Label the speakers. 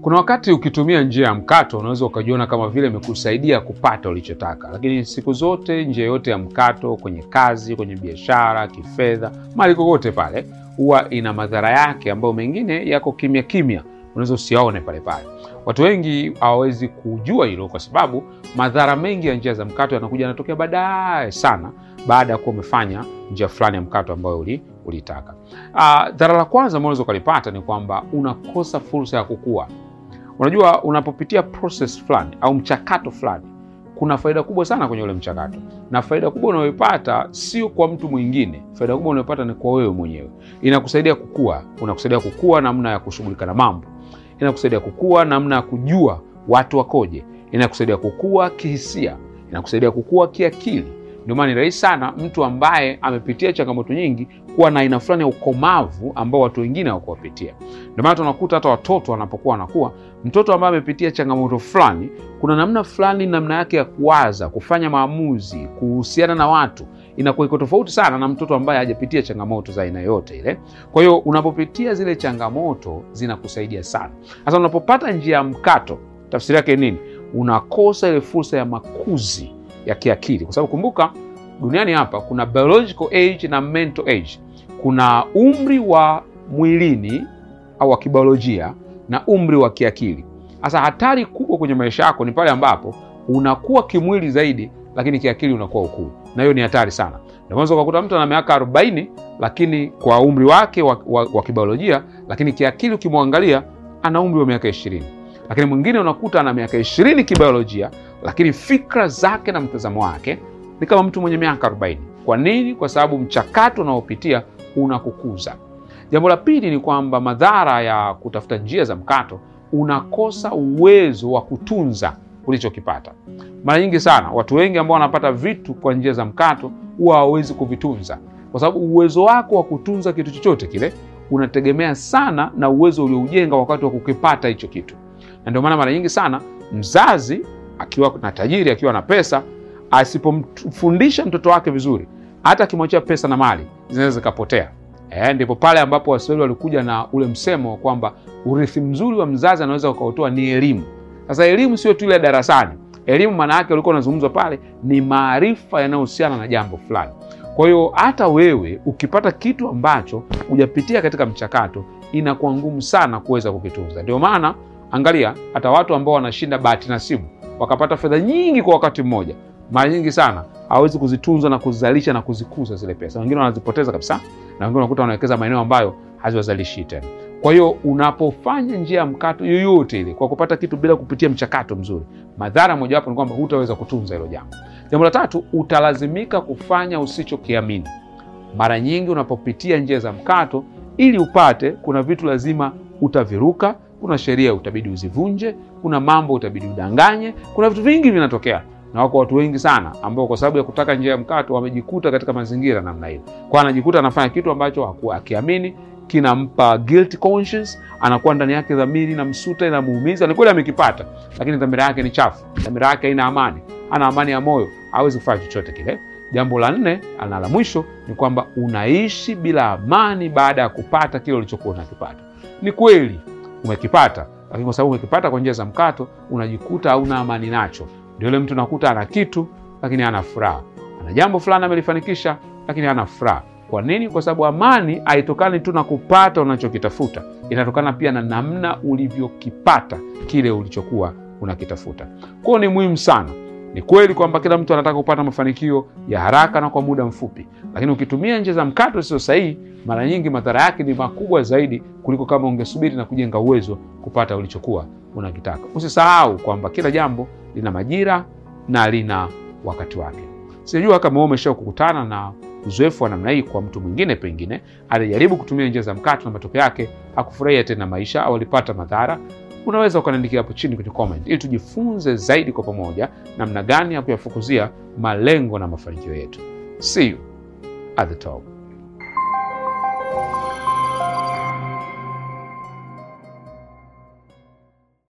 Speaker 1: Kuna wakati ukitumia njia ya mkato unaweza ukajiona kama vile imekusaidia kupata ulichotaka, lakini siku zote njia yote ya mkato, kwenye kazi, kwenye biashara, kifedha, mali kokote pale, huwa ina madhara yake ambayo mengine yako kimya kimya, unaweza usiaone pale pale. Watu wengi hawawezi kujua hilo kwa sababu madhara mengi ya njia za mkato yanakuja yanatokea baadaye sana, baada ya kuwa umefanya njia fulani ya mkato ambayo uli, ulitaka. Uh, dhara la kwanza ambalo unaweza ukalipata ni kwamba unakosa fursa ya kukua. Unajua, unapopitia process fulani au mchakato fulani, kuna faida kubwa sana kwenye ule mchakato, na faida kubwa unayoipata sio kwa mtu mwingine. Faida kubwa unayopata ni kwa wewe mwenyewe. Inakusaidia kukua, unakusaidia kukua namna ya kushughulika na mambo, inakusaidia kukua namna ya kujua watu wakoje, inakusaidia kukua kihisia, inakusaidia kukua kiakili. Ndio maana ni rahisi sana mtu ambaye amepitia changamoto nyingi kuwa na aina fulani ya ukomavu ambao watu wengine hawakuwapitia. Ndio maana tunakuta hata watoto wanapokuwa wanakuwa, mtoto ambaye amepitia changamoto fulani, kuna namna fulani, namna yake ya kuwaza, kufanya maamuzi, kuhusiana na watu inakuwa iko tofauti sana na mtoto ambaye hajapitia changamoto za aina yote ile. Kwa hiyo unapopitia zile changamoto zinakusaidia sana. Sasa unapopata njia ya mkato, tafsiri yake nini? Unakosa ile fursa ya makuzi ya kiakili, kwa sababu kumbuka, duniani hapa kuna biological age na mental age. Kuna umri wa mwilini au wa kibiolojia na umri wa kiakili. Sasa hatari kubwa kwenye maisha yako ni pale ambapo unakuwa kimwili zaidi, lakini kiakili unakuwa ukuu, na hiyo ni hatari sana. Ndio maana ukakuta mtu ana miaka 40 lakini kwa umri wake wa, wa, wa kibiolojia, lakini kiakili ukimwangalia ana umri wa miaka 20 lakini mwingine unakuta ana miaka ishirini kibiolojia, lakini fikra zake na mtazamo wake ni kama mtu mwenye miaka 40. Kwa nini? Kwa sababu mchakato unaopitia unakukuza. Jambo la pili ni kwamba madhara ya kutafuta njia za mkato, unakosa uwezo wa kutunza ulichokipata. Mara nyingi sana watu wengi ambao wanapata vitu kwa njia za mkato huwa hawawezi kuvitunza, kwa sababu uwezo wako wa kutunza kitu chochote kile unategemea sana na uwezo ulioujenga wakati wa kukipata hicho kitu na ndio maana mara nyingi sana mzazi akiwa na tajiri, akiwa na pesa, asipomfundisha mtoto wake vizuri, hata akimwachia pesa na mali zinaweza zikapotea. E, ndipo pale ambapo Waswahili walikuja na ule msemo kwamba urithi mzuri wa mzazi anaweza ukautoa ni elimu. Sasa elimu sio tu ile darasani. Elimu maana yake ulikuwa unazungumzwa pale ni maarifa yanayohusiana na jambo fulani. Kwa hiyo hata wewe ukipata kitu ambacho hujapitia katika mchakato, inakuwa ngumu sana kuweza kukitunza. Ndio maana Angalia hata watu ambao wanashinda bahati nasibu wakapata fedha nyingi kwa wakati mmoja, mara nyingi sana hawezi kuzitunza na kuzalisha na kuzikuza zile pesa. Wengine wanazipoteza kabisa, na wengine unakuta wanawekeza maeneo ambayo haziwazalishi tena. Kwa hiyo unapofanya njia ya mkato yoyote ile kwa kupata kitu bila kupitia mchakato mzuri, madhara mojawapo ni kwamba hutaweza kutunza hilo jambo. Jambo la tatu, utalazimika kufanya usichokiamini. Mara nyingi unapopitia njia za mkato, ili upate, kuna vitu lazima utaviruka kuna sheria utabidi uzivunje, kuna mambo utabidi udanganye, kuna vitu vingi vinatokea, na wako watu wengi sana ambao kwa sababu ya kutaka njia ya mkato wamejikuta katika mazingira namna hiyo, kwa anajikuta anafanya kitu ambacho hakuwa akiamini, kinampa guilty conscience, anakuwa ndani yake dhamiri na msuta inamuumiza. Ni kweli amekipata, lakini dhamira yake ni chafu, dhamira yake haina amani, ana amani ya moyo, hawezi kufanya chochote kile. Jambo la nne na la mwisho ni kwamba unaishi bila amani baada ya kupata kile ulichokuwa unakipata. Ni kweli umekipata lakini kwa sababu umekipata kwa njia za mkato, unajikuta hauna amani nacho. Ndio yule mtu nakuta ana kitu lakini hana furaha, ana jambo fulani amelifanikisha lakini hana furaha. Kwa nini? Kwa sababu amani haitokani tu na kupata unachokitafuta, inatokana pia na namna ulivyokipata kile ulichokuwa unakitafuta. Kwa hiyo ni muhimu sana. Ni kweli kwamba kila mtu anataka kupata mafanikio ya haraka na kwa muda mfupi, lakini ukitumia njia za mkato sio sahihi, mara nyingi madhara yake ni makubwa zaidi kuliko kama ungesubiri na kujenga uwezo kupata ulichokuwa unakitaka. Usisahau kwamba kila jambo lina majira na lina wakati wake. Sijajua kama wewe umesha kukutana na uzoefu wa namna hii kwa mtu mwingine, pengine alijaribu kutumia njia za mkato na matokeo yake hakufurahia tena maisha au alipata madhara. Unaweza ukaniandikia hapo chini kwenye comment ili tujifunze zaidi kwa pamoja namna gani ya kuyafukuzia malengo na mafanikio yetu. See you at the top.